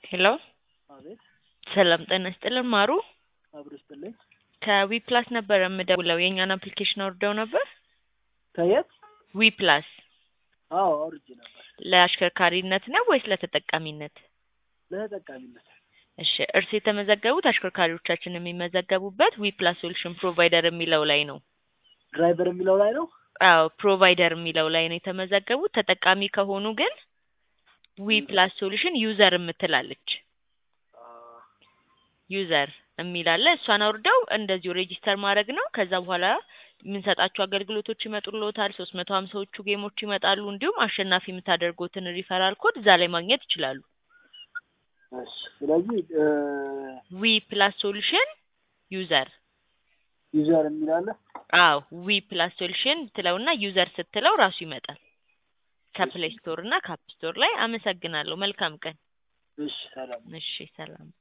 ሄሎ አቤት ሰላም ጤና ይስጥልን ማሩ አብሮ ይስጥልኝ። ከዊ ፕላስ ነበር የምደውለው የእኛን አፕሊኬሽን አውርደው ነበር ከየት? ዊ ፕላስ አዎ አውርጄ ነበር። ለአሽከርካሪነት ነው ወይስ ለተጠቃሚነት ለተጠቃሚነት። እሺ እርስ የተመዘገቡት አሽከርካሪዎቻችን የሚመዘገቡበት ዊ ፕላስ ሶሉሽን ፕሮቫይደር የሚለው ላይ ነው ድራይቨር የሚለው ላይ ነው። አዎ ፕሮቫይደር የሚለው ላይ ነው የተመዘገቡት ተጠቃሚ ከሆኑ ግን ዊ ፕላስ ሶሉሽን ዩዘር የምትላለች ዩዘር የሚላለ እሷን አውርደው እንደዚሁ ሬጂስተር ማድረግ ነው። ከዛ በኋላ የምንሰጣቸው አገልግሎቶች ይመጡልዎታል። ሶስት መቶ ሀምሳዎቹ ጌሞች ይመጣሉ። እንዲሁም አሸናፊ የምታደርጉትን ሪፈራል ኮድ እዛ ላይ ማግኘት ይችላሉ። እሺ ስለዚህ ዊ ፕላስ ሶሉሽን ዩዘር ዩዘር የሚል አለ። አዎ ዊ ፕላስ ሶሉሽን ትለውና ዩዘር ስትለው ራሱ ይመጣል ከፕሌይ ስቶር እና ከአፕ ስቶር ላይ። አመሰግናለሁ። መልካም ቀን። እሺ ሰላም። እሺ ሰላም።